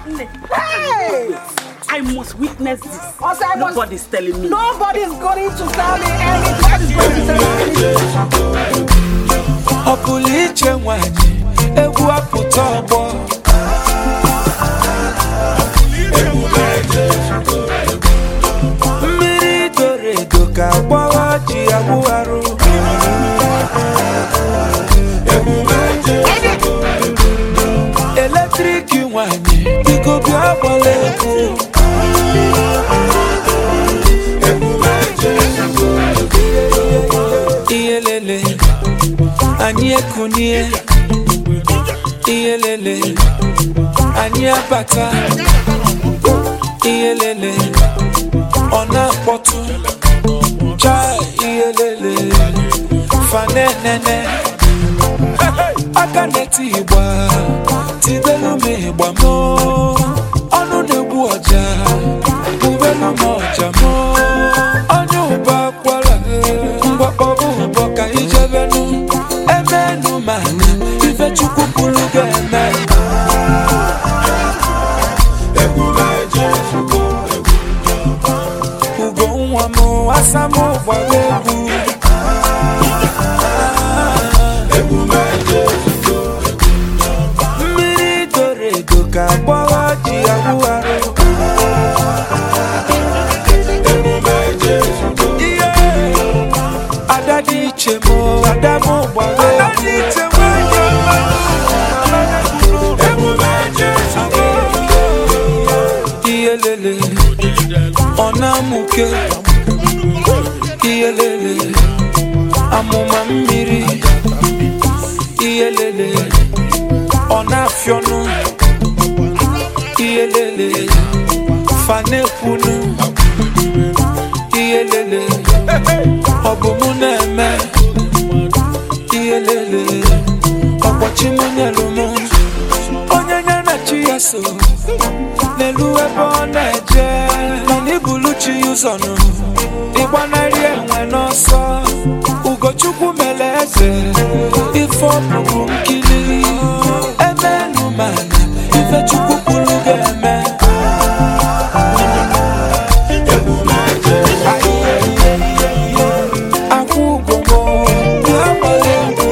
Hey! I must witness this. Also, I must- Nobody's telling me. Nobody's going to tell me anything. Nobody's going to tell me anything. ọ pụrụ iche nwanyị egwu apụta ọgbọ mmiri doro edo ka gbọwa ji awụgharụ eletrik nwanyị biko bịa gbala egwu ihe lele anyị ekunie ihe lele anyị abata ihe lele ọ na-akpọtụ chai ihe lele fanenene aka na-eti igba tibelu m ịgba m ọnụ na-egbu ọja bubelu m ọja m onye ụba akwara mgbakpọbụ ụbọ ka ijebenu emenu mana ife chukwu kwuru ga-eme ugo nwa m asa m gbara egwu mmiri doro edo ka gbọwa ji awụgharụ ihe ada dị iche m ada m gbara ihe lele ọ na-amụke ihe lele amụma mmiri ihe lele ọ na-afịọnụ ihe lele fanekwunu ihe lele ọ bụ mụ na-eme ihe lele ọkpọchi mụ nyelu mụ onye nye na chi ya so n'elu ebe ọ na-eje mana ibulu chi ya ụzọ nụ ịgbanarị enwe n'ọsọ ugochukwu mere eze ife ọbụbụ nkili emenu mana ife chukwu kwuru ga-eme akwụ ugomo bịa gbara egwu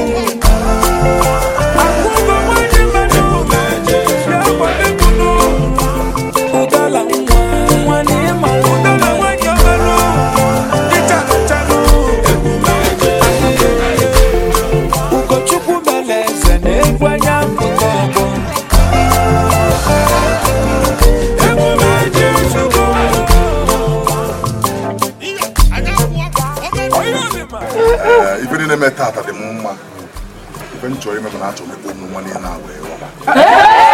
akwụ ugomo dị mmadụ bịa gbara egwu nụ ụdala nwa nwa na ịma ụdala nwanyị ọhụrụ ịchanụchanụ ugochukwu mere eze na egwu anya mpụta ọgbọ Ee, ife niile mee tata dị m mma ife m chọrọ ime bụ na achọrọ m ịkpọ ụmụ nwa niile a wee ghọba